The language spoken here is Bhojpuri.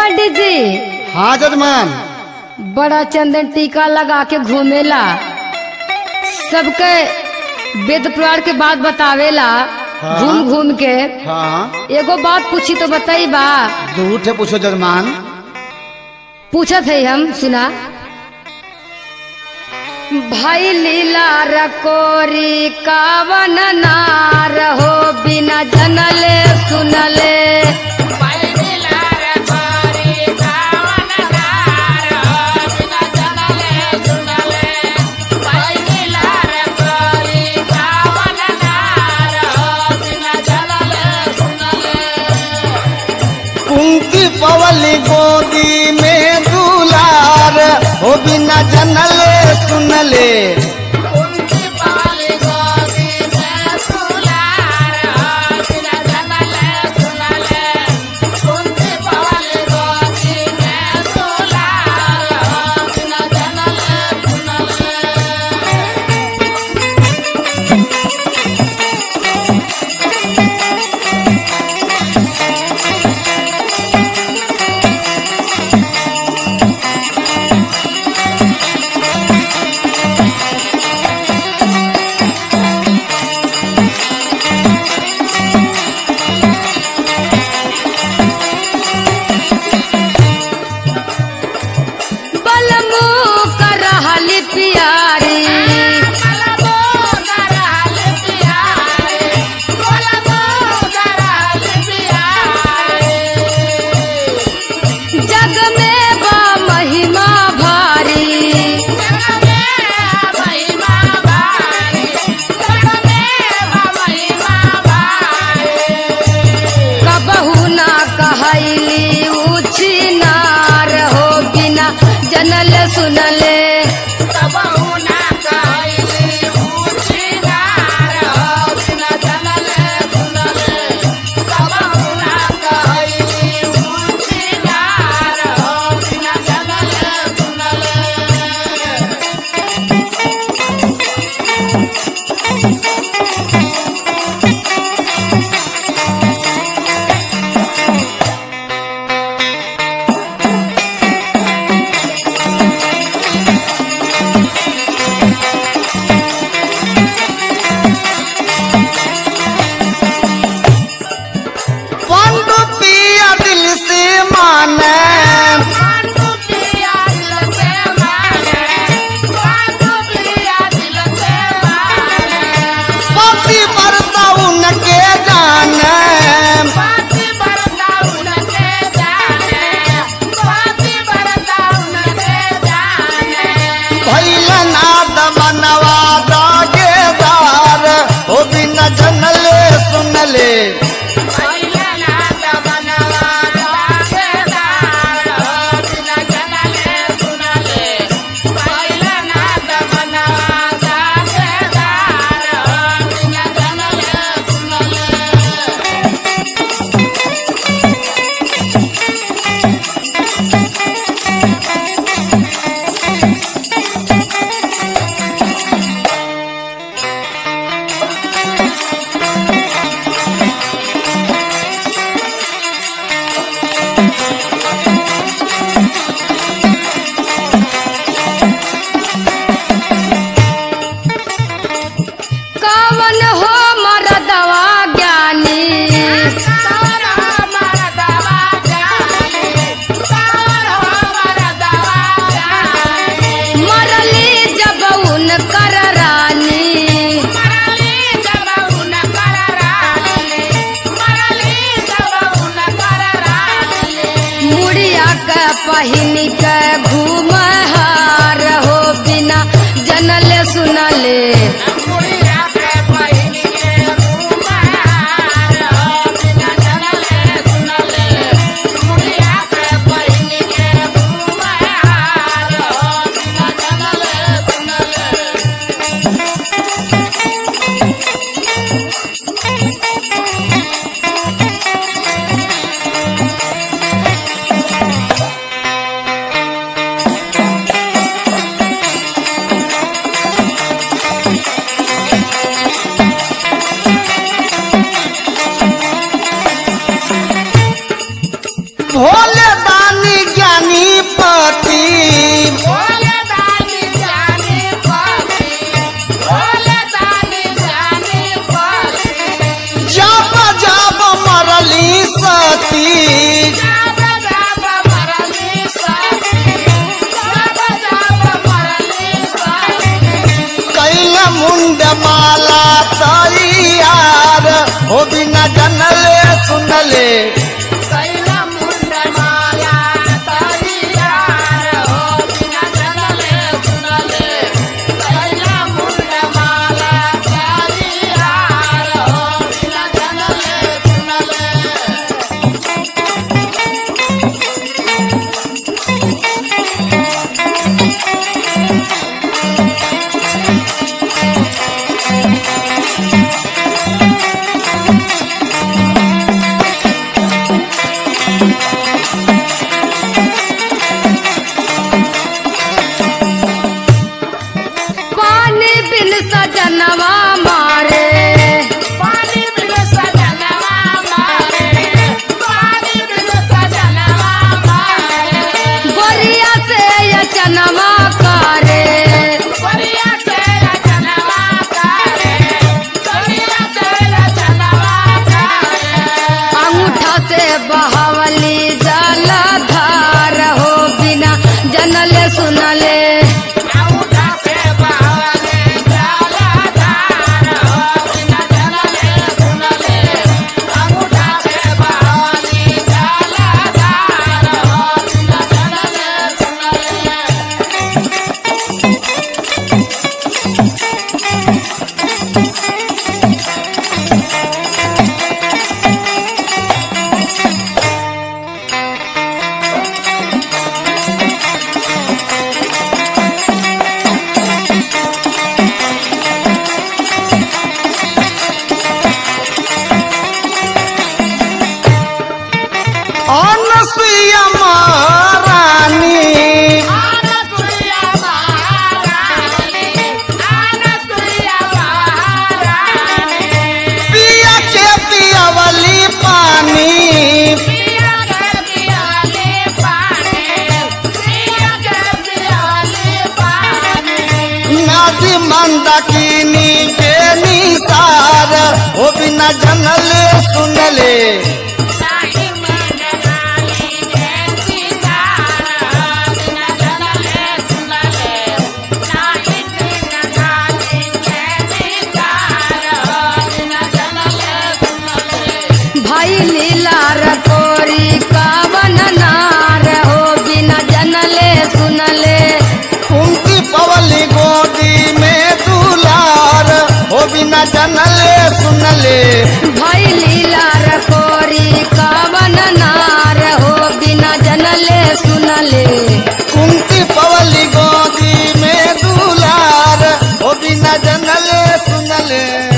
पंडित जी हाँ जजमान बड़ा चंदन टीका लगा के घूमेला सबके वेद पुराण के बात बतावेला हाँ। घूम घूम के हाँ एगो बात पूछी तो बताई बा जरूर थे पूछो जजमान पूछत है हम सुना भाई लीला रकोरी कावन नार हो बिना जनले सुनले कुंती पवली गोदी में दुलार हो बिना जनले सुनले बलमू कर रहली प्यारी जग में बा महिमा भारी कबहू ना कहली ऊँची नार हो बिना जनल सुनले पंडु पिया दिल से माने पति मरता उनके जाने भैलनाथ मनवा दागेदार हो बिना जनले सुनले कवन हो मरदवा ज्ञानी मरली जब उन कर रानी मुड़िया के पहिन के घूम हार हो बिना जनले सुनले भोले दान हो बिना जनले सुनले पानी बिन सजनवा मारे गोरिया से ये चनवा करे अंगूठा से बहावली जलधार हो बिना जनले सुनले अनसुईया महारानी पिया के पियावली पानी नादी मंदाकिनी के निसार हो बिना जनले सुनले भाई लीला रकोरी कावन नार हो बिना जनले सुनले कुंती पवली गोदी में दुलार हो बिना जनले सुनले भाई लीला रकोरी कावन नार हो बिना जनले सुनले कुंती पवली गोदी में दुलार हो बिना जनले सुनले